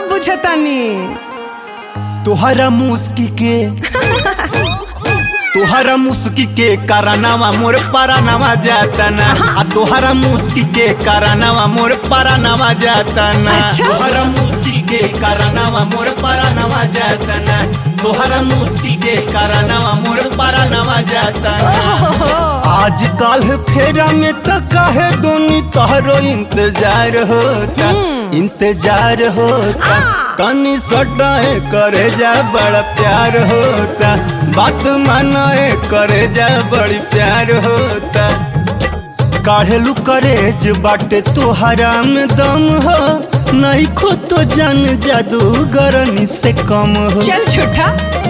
सब बुझतानी तोहरा मुस्की के तोहरा मुस्की के कारनामा मोर परानामा जातना आ तोहरा मुस्की के कारनामा मोर परानामा जातना अच्छा। तोहरा मुस्की के कारनामा मोर परानामा जातना तोहरा मुस्की के कारनामा मोर परानामा जातना आज काल फेरा में त काहे दोनी तोहरो इंतजार होता इंतजार होता तनी सटाए करे जा बड़ा प्यार होता बात मानाए करे जा बड़ी प्यार होता काढ़ेलू करेज बाटे तोहरा में दम हो नहीं खो तो जान जादूगरनी से कम हो चल झूठा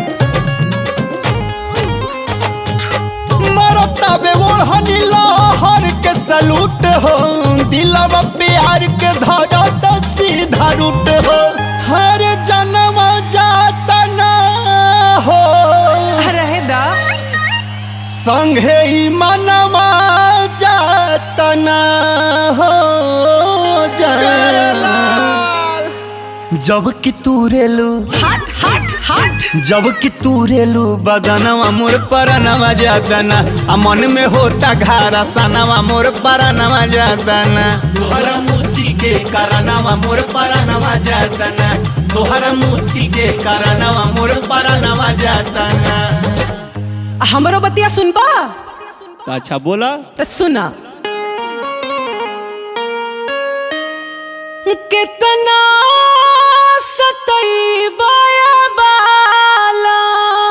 मरता बे ओढ़नी लहर के सलूट हो दिलवा प्यार के धागा तो सीधा रूट हो हर जन्म जाता ना हो रहे दा संगे ही मनवा जाता ना हो जा जब कि तू रेलू हट हट हट जब कि तू रेलू बदनवा मोर परनवा जातना आ मन में होता घारा सनवा मोर परनवा जातना तोहरा मुस्की के करनवा मोर परनवा जातना तोहरा मुस्की के करनवा मोर परनवा जातना हमरो बतिया सुनबा अच्छा बोला तो सुना कितना सतई बाला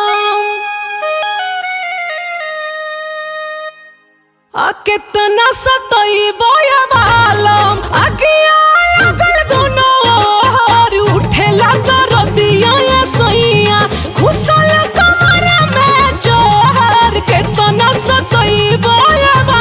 आ कितना सतई बालम अगिया लगल दुनो और उठेला दरदिया या सैया घुसल कमर में जोहर कितना सतई बालम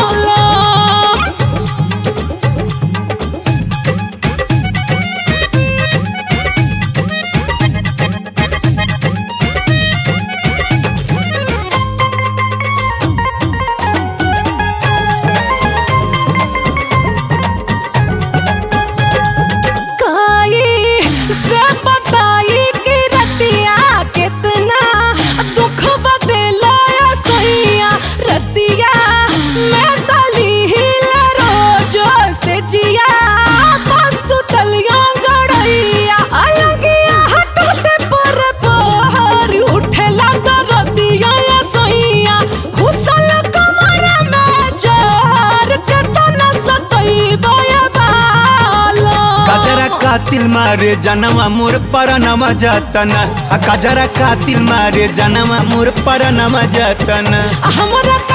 काई से बताई कि रतिया कितना दुख बदला सैया रतिया मैं तली हिल रोजो से जिया बस तलिया गड़ैया अलगिया हटते पर पहर उठेला दरदिया सैया घुसल कमर में जहर केतना सतई बया बाला कजरा कातिल मारे जनवा मोर परनवा जातना आ कजरा कातिल मारे जनवा मोर परनवा जातना हमरा